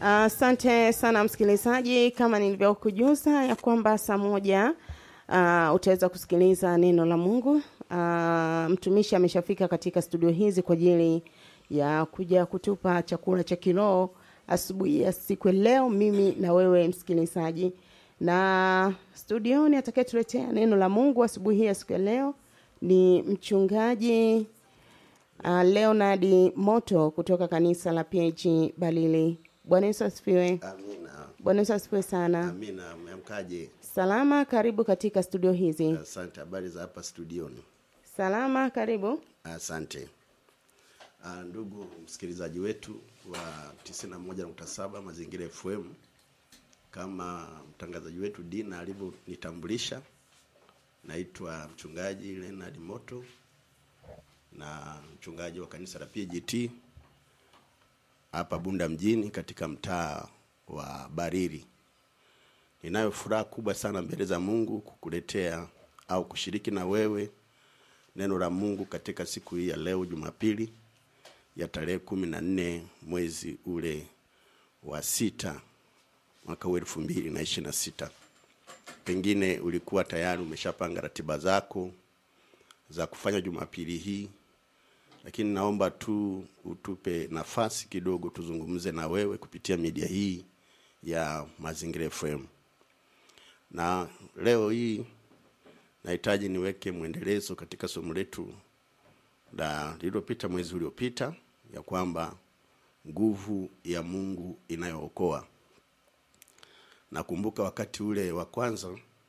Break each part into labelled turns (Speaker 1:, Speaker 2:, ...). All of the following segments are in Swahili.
Speaker 1: Asante uh, sana msikilizaji, kama nilivyokujuza ya kwamba saa moja uh, utaweza kusikiliza neno la Mungu. Uh, mtumishi ameshafika katika studio hizi kwa ajili ya kuja kutupa chakula cha kiroho asubuhi ya siku ya leo, mimi na wewe msikilizaji, na studioni atakayetuletea neno la Mungu asubuhi hii ya siku ya leo ni mchungaji uh, Leonard Moto kutoka kanisa la PAG Balili. Bwana Yesu asifiwe.
Speaker 2: Amina.
Speaker 1: Bwana Yesu asifiwe sana.
Speaker 2: Amina. Mmeamkaje?
Speaker 1: Salama, karibu katika studio hizi.
Speaker 2: Asante. Habari za hapa studioni?
Speaker 1: Salama, karibu.
Speaker 2: Asante. Ah, ndugu msikilizaji wetu wa 91.7 Mazingira FM, kama mtangazaji wetu Dina alivyonitambulisha, naitwa mchungaji Leonard Moto na mchungaji wa kanisa la PGT hapa Bunda mjini katika mtaa wa Bariri. Ninayo furaha kubwa sana mbele za Mungu kukuletea au kushiriki na wewe neno la Mungu katika siku hii ya leo Jumapili ya tarehe kumi na nne mwezi ule wa sita mwaka huu elfu mbili na ishirini na sita. Pengine ulikuwa tayari umeshapanga ratiba zako za kufanya Jumapili hii, lakini naomba tu utupe nafasi kidogo tuzungumze na wewe kupitia media hii ya Mazingira FM. Na leo hii nahitaji niweke mwendelezo katika somo letu la lililopita mwezi uliopita, ya kwamba nguvu ya Mungu inayookoa. Nakumbuka wakati ule wa kwanza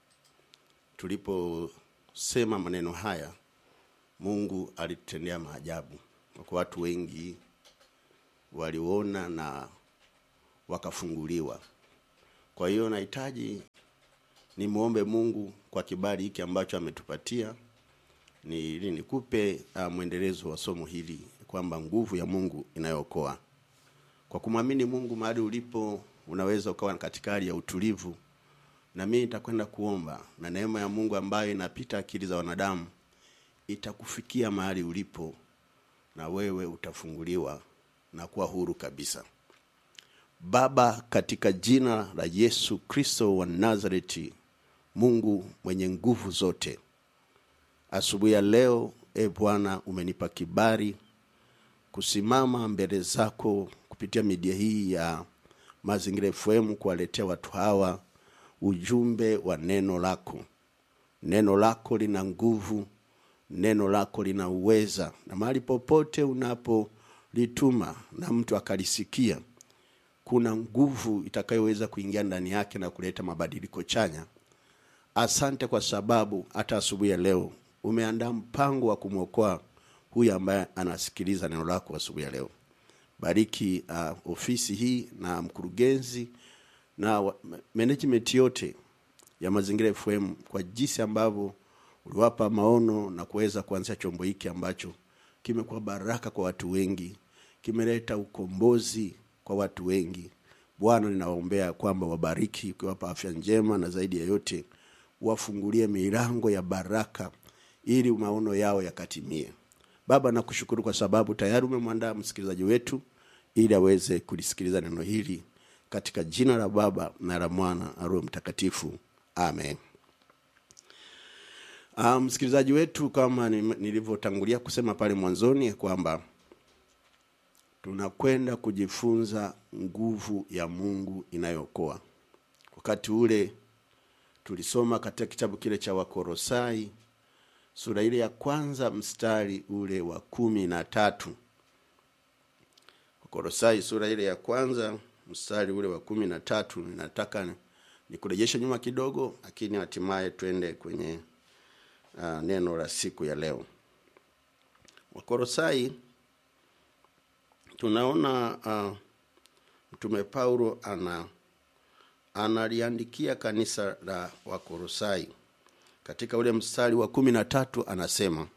Speaker 2: tuliposema maneno haya, Mungu alitutendea maajabu. Kwa watu wengi waliona na wakafunguliwa. Kwa hiyo nahitaji nimwombe Mungu kwa kibali hiki ambacho ametupatia ni ili nikupe uh, mwendelezo wa somo hili kwamba nguvu ya Mungu inayookoa. Kwa kumwamini Mungu mahali ulipo, unaweza ukawa katika hali ya utulivu, na mimi nitakwenda kuomba, na neema ya Mungu ambayo inapita akili za wanadamu itakufikia mahali ulipo, na wewe utafunguliwa na kuwa huru kabisa. Baba, katika jina la Yesu Kristo wa Nazareti, Mungu mwenye nguvu zote, asubuhi ya leo, e Bwana, umenipa kibali kusimama mbele zako kupitia media hii ya Mazingira FM kuwaletea watu hawa ujumbe wa neno lako. Neno lako lina nguvu, neno lako lina uweza, na mahali popote unapolituma na mtu akalisikia kuna nguvu itakayoweza kuingia ndani yake na kuleta mabadiliko chanya. Asante kwa sababu hata asubuhi ya leo umeandaa mpango wa kumwokoa huyu ambaye anasikiliza neno lako asubuhi ya leo. Bariki uh, ofisi hii na mkurugenzi na wa- management yote ya Mazingira FM kwa jinsi ambavyo uliwapa maono na kuweza kuanzisha chombo hiki ambacho kimekuwa baraka kwa watu wengi, kimeleta ukombozi kwa watu wengi. Bwana, ninawaombea kwamba wabariki, ukiwapa afya njema, na zaidi ya yote wafungulie milango ya baraka ili maono yao yakatimie. Baba, nakushukuru kwa sababu tayari umemwandaa msikilizaji wetu ili aweze kulisikiliza neno hili katika jina la Baba na la Mwana na Roho Mtakatifu, amen. Uh, msikilizaji wetu, kama ni- nilivyotangulia kusema pale mwanzoni kwamba tunakwenda kujifunza nguvu ya Mungu inayookoa. Wakati ule tulisoma katika kitabu kile cha Wakorosai sura ile ya kwanza mstari ule wa kumi na tatu. Wakorosai sura ile ya kwanza mstari ule wa kumi na tatu. Ninataka nikurejeshe nyuma kidogo, lakini hatimaye twende kwenye uh, neno la siku ya leo. Wakorosai tunaona uh, mtume Paulo ana analiandikia kanisa la Wakorosai katika ule mstari wa kumi na tatu anasema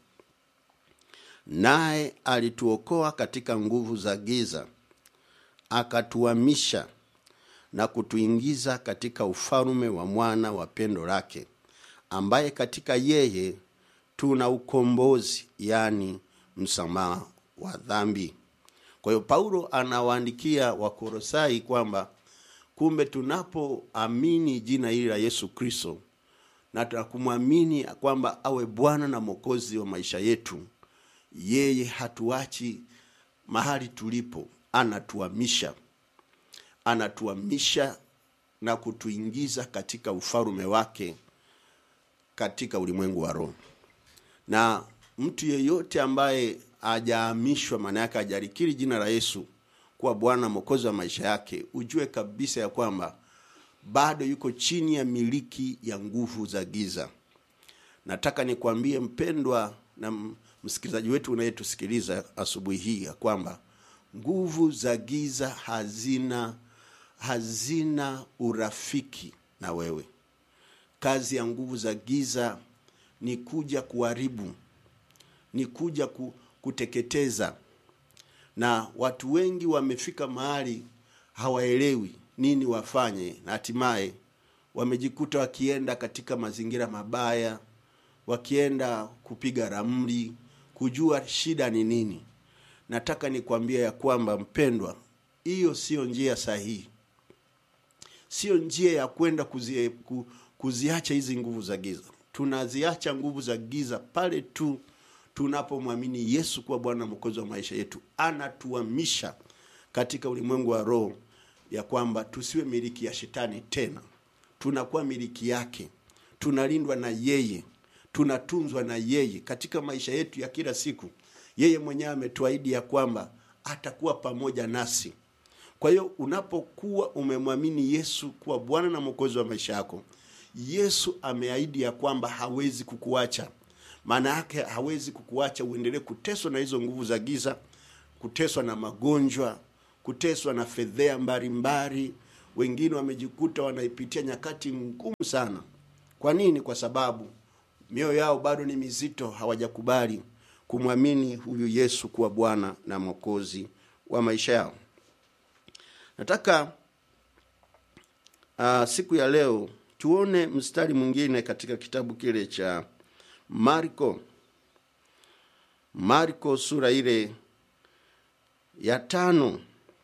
Speaker 2: naye alituokoa katika nguvu za giza akatuhamisha na kutuingiza katika ufalme wa mwana wa pendo lake ambaye katika yeye tuna ukombozi yani msamaha wa dhambi kwa hiyo paulo anawaandikia wakorosai kwamba kumbe tunapoamini jina hili la yesu kristo na tunakumwamini kwamba awe bwana na mwokozi wa maisha yetu yeye hatuachi mahali tulipo anatuamisha anatuamisha na kutuingiza katika ufalume wake katika ulimwengu wa roho na mtu yeyote ambaye hajahamishwa maana yake hajalikiri jina la yesu kuwa bwana mwokozi wa maisha yake ujue kabisa ya kwamba bado yuko chini ya miliki ya nguvu za giza nataka nikwambie mpendwa na m- msikilizaji wetu unayetusikiliza asubuhi hii ya kwamba nguvu za giza hazina hazina urafiki na wewe kazi ya nguvu za giza ni kuja kuharibu ni kuja ku, kuteketeza na watu wengi wamefika mahali hawaelewi nini wafanye na hatimaye wamejikuta wakienda katika mazingira mabaya wakienda kupiga ramli kujua shida ni nini nataka nikwambia ya kwamba mpendwa hiyo sio njia sahihi sio njia ya kwenda kuzi, ku, kuziacha hizi nguvu za giza tunaziacha nguvu za giza pale tu tunapomwamini yesu kuwa bwana mwokozi wa maisha yetu anatuamisha katika ulimwengu wa roho ya kwamba tusiwe miliki ya shetani tena tunakuwa miliki yake tunalindwa na yeye tunatunzwa na yeye katika maisha yetu ya kila siku yeye mwenyewe ametuahidi ya kwamba atakuwa pamoja nasi kwa hiyo unapokuwa umemwamini yesu kuwa bwana na mwokozi wa maisha yako yesu ameahidi ya kwamba hawezi kukuacha maana yake hawezi kukuacha uendelee kuteswa na hizo nguvu za giza kuteswa na magonjwa kuteswa na fedhea mbalimbali wengine wamejikuta wanaipitia nyakati ngumu sana kwa nini kwa sababu mioyo yao bado ni mizito hawajakubali kumwamini huyu yesu kuwa bwana na mwokozi wa maisha yao nataka uh, siku ya leo tuone mstari mwingine katika kitabu kile cha marko marko sura ile ya tano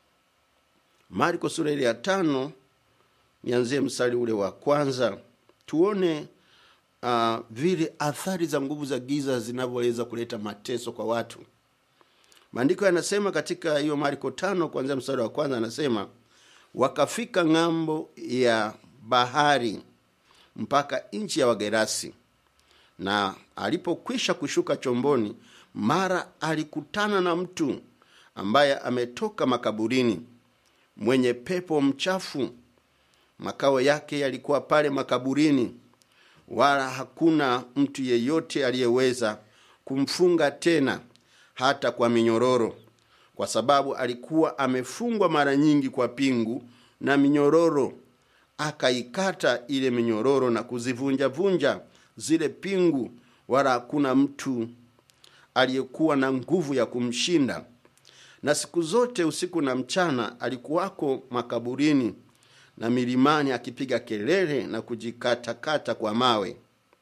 Speaker 2: marko sura ile ya tano nianzie mstari ule wa kwanza tuone uh, vile athari za nguvu za giza zinavyoweza kuleta mateso kwa watu maandiko yanasema katika hiyo marko tano kuanzia mstari wa kwanza anasema wakafika ng'ambo ya bahari mpaka nchi ya wagerasi na alipokwisha kushuka chomboni mara alikutana na mtu ambaye ametoka makaburini mwenye pepo mchafu makao yake yalikuwa pale makaburini wala hakuna mtu yeyote aliyeweza kumfunga tena hata kwa minyororo kwa sababu alikuwa amefungwa mara nyingi kwa pingu na minyororo akaikata ile minyororo na kuzivunjavunja zile pingu wala hakuna mtu aliyekuwa na nguvu ya kumshinda na siku zote usiku na mchana alikuwako makaburini na milimani akipiga kelele na kujikatakata kwa mawe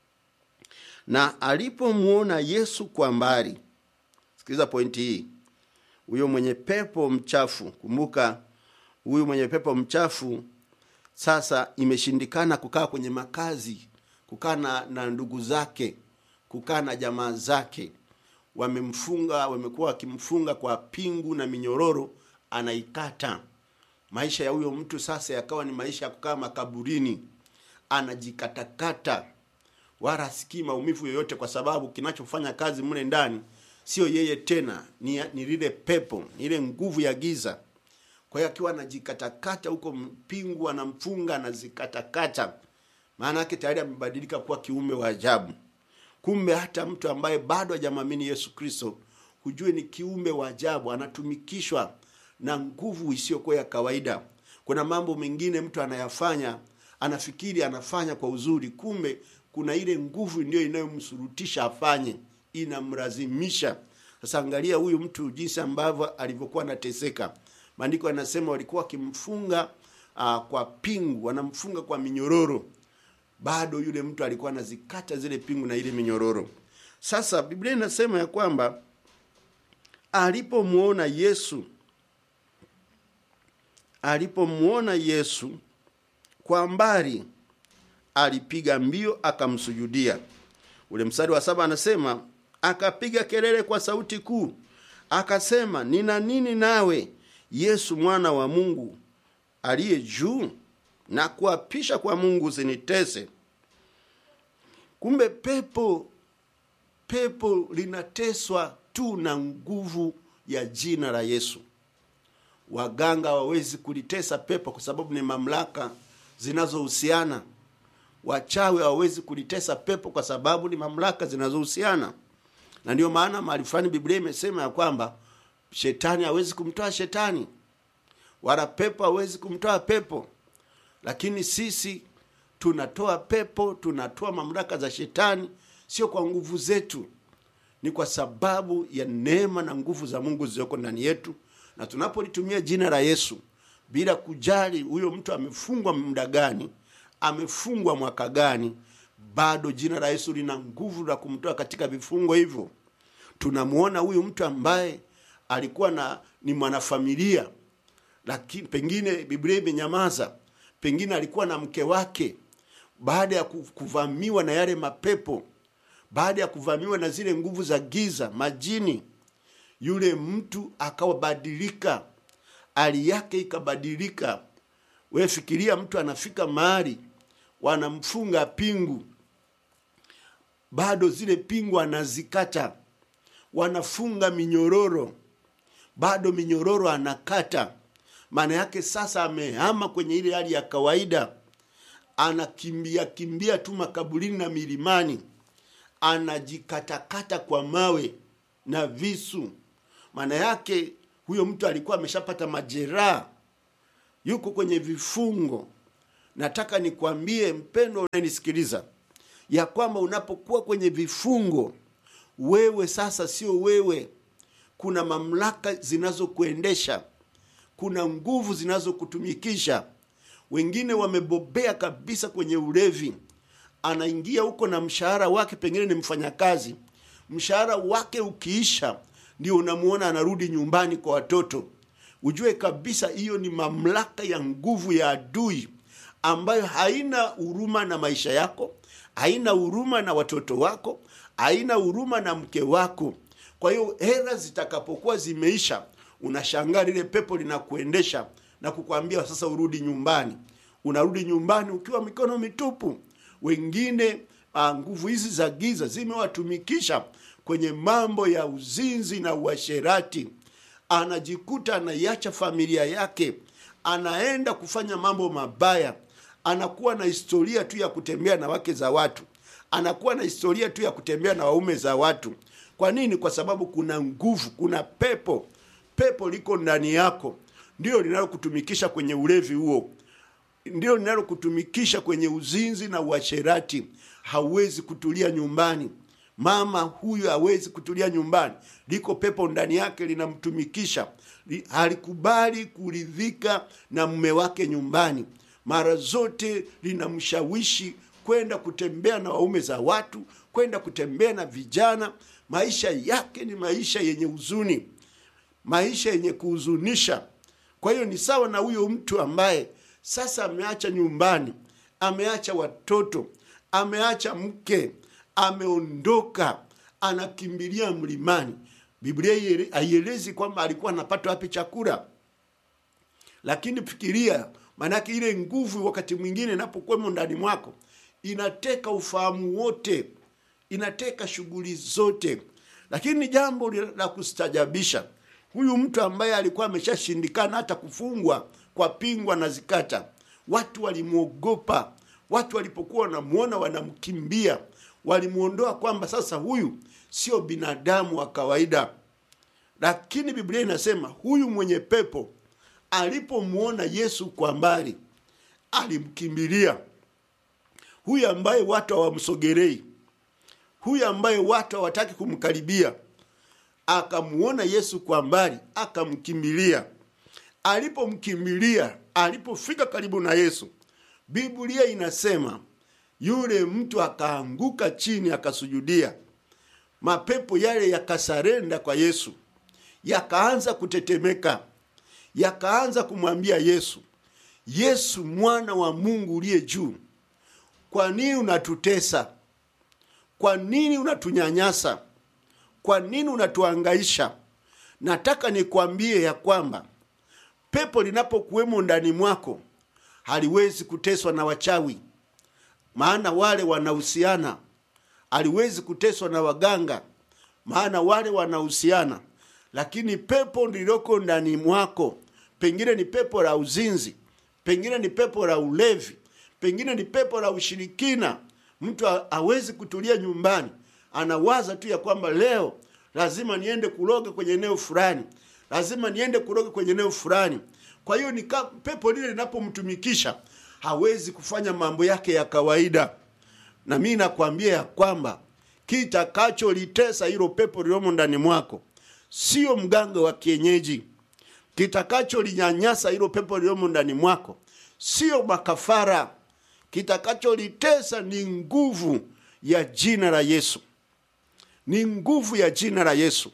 Speaker 2: na alipomwona yesu kwa mbali sikiliza pointi hii huyo mwenye pepo mchafu kumbuka huyu mwenye pepo mchafu sasa imeshindikana kukaa kwenye makazi kukaa na, na ndugu zake kukaa na jamaa zake wamemfunga wamekuwa wakimfunga kwa pingu na minyororo anaikata maisha ya huyo mtu sasa yakawa ni maisha ya kukaa makaburini anajikatakata wala asikii maumivu yoyote kwa sababu kinachofanya kazi mle ndani sio yeye tena ni, ni lile pepo ni ile nguvu ya giza kwa hiyo akiwa anajikatakata huko mpingu anamfunga anazikatakata maana yake tayari amebadilika kuwa kiumbe wa ajabu kumbe hata mtu ambaye bado hajamwamini yesu kristo hujue ni kiumbe wa ajabu anatumikishwa na nguvu isiyokuwa ya kawaida kuna mambo mengine mtu anayafanya anafikiri anafanya kwa uzuri kumbe kuna ile nguvu ndiyo inayomsurutisha afanye inamlazimisha sasa angalia huyu mtu jinsi ambavyo alivyokuwa anateseka maandiko yanasema walikuwa wakimfunga uh, kwa pingu wanamfunga kwa minyororo bado yule mtu alikuwa anazikata zile pingu na ile minyororo sasa biblia inasema ya kwamba alipomwona yesu
Speaker 3: alipomwona Yesu kwa mbali, alipiga mbio akamsujudia. Ule mstari wa saba anasema akapiga kelele kwa sauti kuu akasema, nina nini nawe Yesu mwana wa Mungu aliye juu? Na kuapisha kwa Mungu usinitese. Kumbe pepo pepo linateswa tu na nguvu ya jina la Yesu. Waganga hawawezi kulitesa pepo kwa sababu ni mamlaka zinazohusiana. Wachawi hawawezi kulitesa pepo kwa sababu ni mamlaka zinazohusiana, na ndio maana mahali fulani Biblia imesema ya kwamba shetani hawezi kumtoa shetani, wala pepo hawezi kumtoa pepo. Lakini sisi tunatoa pepo, tunatoa mamlaka za shetani, sio kwa nguvu zetu, ni kwa sababu ya neema na nguvu za Mungu zilizoko ndani yetu, na tunapolitumia jina la Yesu bila kujali huyo mtu amefungwa muda gani, amefungwa mwaka gani, bado jina la Yesu lina nguvu la kumtoa katika vifungo hivyo. Tunamuona huyu mtu ambaye alikuwa na ni mwanafamilia, lakini pengine Biblia imenyamaza, pengine alikuwa na mke wake, baada ya kuvamiwa na yale mapepo, baada ya kuvamiwa na zile nguvu za giza, majini, yule mtu akawabadilika, hali yake ikabadilika. We fikiria, mtu anafika mahali wanamfunga pingu, bado zile pingu anazikata, wanafunga minyororo, bado minyororo anakata. Maana yake sasa amehama kwenye ile hali ya kawaida, anakimbia kimbia tu makaburini na milimani, anajikatakata kwa mawe na visu. Maana yake huyo mtu alikuwa ameshapata majeraha, yuko kwenye vifungo. Nataka nikwambie mpendo unayenisikiliza, ya kwamba unapokuwa kwenye vifungo, wewe sasa sio wewe. Kuna mamlaka zinazokuendesha, kuna nguvu zinazokutumikisha. Wengine wamebobea kabisa kwenye ulevi, anaingia huko na mshahara wake, pengine ni mfanyakazi, mshahara wake ukiisha, ndio unamuona anarudi nyumbani kwa watoto. Ujue kabisa hiyo ni mamlaka ya nguvu ya adui ambayo haina huruma na maisha yako, haina huruma na watoto wako, haina huruma na mke wako. Kwa hiyo hela zitakapokuwa zimeisha, unashangaa lile pepo linakuendesha na kukwambia sasa urudi nyumbani. Unarudi nyumbani ukiwa mikono mitupu. Wengine ah, nguvu hizi za giza zimewatumikisha kwenye mambo ya uzinzi na uasherati, anajikuta anaiacha familia yake, anaenda kufanya mambo mabaya, anakuwa na historia tu ya kutembea na wake za watu, anakuwa na historia tu ya kutembea na waume za watu. Kwa nini? Kwa sababu kuna nguvu, kuna pepo. Pepo liko ndani yako, ndio linalokutumikisha kwenye ulevi huo, ndio linalokutumikisha kwenye uzinzi na uasherati. Hauwezi kutulia nyumbani. Mama huyu hawezi kutulia nyumbani, liko pepo ndani yake linamtumikisha. Li- Halikubali kuridhika na mume wake nyumbani, mara zote linamshawishi kwenda kutembea na waume za watu, kwenda kutembea na vijana. Maisha yake ni maisha yenye huzuni, maisha yenye kuhuzunisha. Kwa hiyo ni sawa na huyo mtu ambaye sasa ameacha nyumbani, ameacha watoto, ameacha mke, ameondoka, anakimbilia mlimani. Biblia haiele- haielezi kwamba alikuwa anapata wapi chakula, lakini fikiria, maanake ile nguvu wakati mwingine inapokuwemo ndani mwako inateka ufahamu wote, inateka shughuli zote. Lakini ni jambo li- la kustajabisha, huyu mtu ambaye alikuwa ameshashindikana hata kufungwa kwa pingwa na zikata, watu walimwogopa. Watu walipokuwa wanamwona wanamkimbia, walimwondoa kwamba sasa huyu sio binadamu wa kawaida. Lakini Biblia inasema huyu mwenye pepo alipomwona Yesu kwa mbali alimkimbilia. Huyu ambaye watu hawamsogelei, huyu ambaye watu hawataki kumkaribia, akamwona Yesu kwa mbali akamkimbilia. Alipomkimbilia, alipofika karibu na Yesu, Biblia inasema yule mtu akaanguka chini akasujudia. Mapepo yale yakasarenda kwa Yesu, yakaanza kutetemeka, yakaanza kumwambia yesu yesu mwana wa mungu uliye juu kwa nini unatutesa kwa nini unatunyanyasa kwa nini unatuangaisha nataka nikwambie ya kwamba pepo linapokuwemo ndani mwako haliwezi kuteswa na wachawi maana wale wanahusiana haliwezi kuteswa na waganga maana wale wanahusiana lakini pepo lililoko ndani mwako pengine ni pepo la uzinzi pengine ni pepo la ulevi pengine ni pepo la ushirikina mtu ha- hawezi kutulia nyumbani anawaza tu ya kwamba leo lazima niende kuroga kwenye eneo fulani lazima niende kuroga kwenye eneo fulani kwa hiyo nika, pepo lile linapomtumikisha hawezi kufanya mambo yake ya kawaida na mi nakwambia ya kwamba kitakacholitesa hilo pepo lilomo ndani mwako sio mganga wa kienyeji kitakacholinyanyasa hilo pepo lilomo ndani mwako sio makafara kitakacholitesa ni nguvu ya jina la yesu ni nguvu ya jina la yesu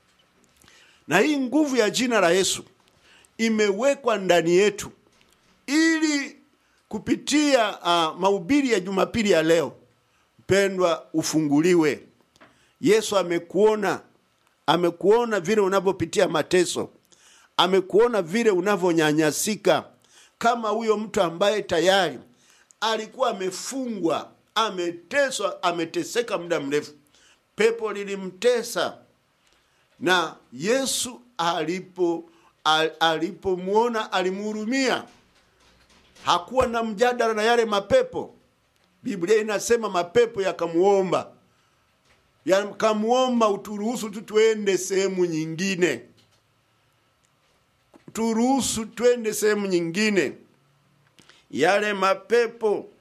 Speaker 3: na hii nguvu ya jina la yesu imewekwa ndani yetu ili kupitia uh, mahubiri ya jumapili ya leo mpendwa ufunguliwe yesu amekuona amekuona vile unavyopitia mateso amekuona vile unavyonyanyasika kama huyo mtu ambaye tayari alikuwa amefungwa ameteswa ameteseka muda mrefu pepo lilimtesa na yesu alipo al- alipomwona alimhurumia hakuwa na mjadala na yale mapepo biblia inasema mapepo yakamuomba yakamuomba uturuhusu tu tuende sehemu nyingine turuhusu twende sehemu nyingine yale mapepo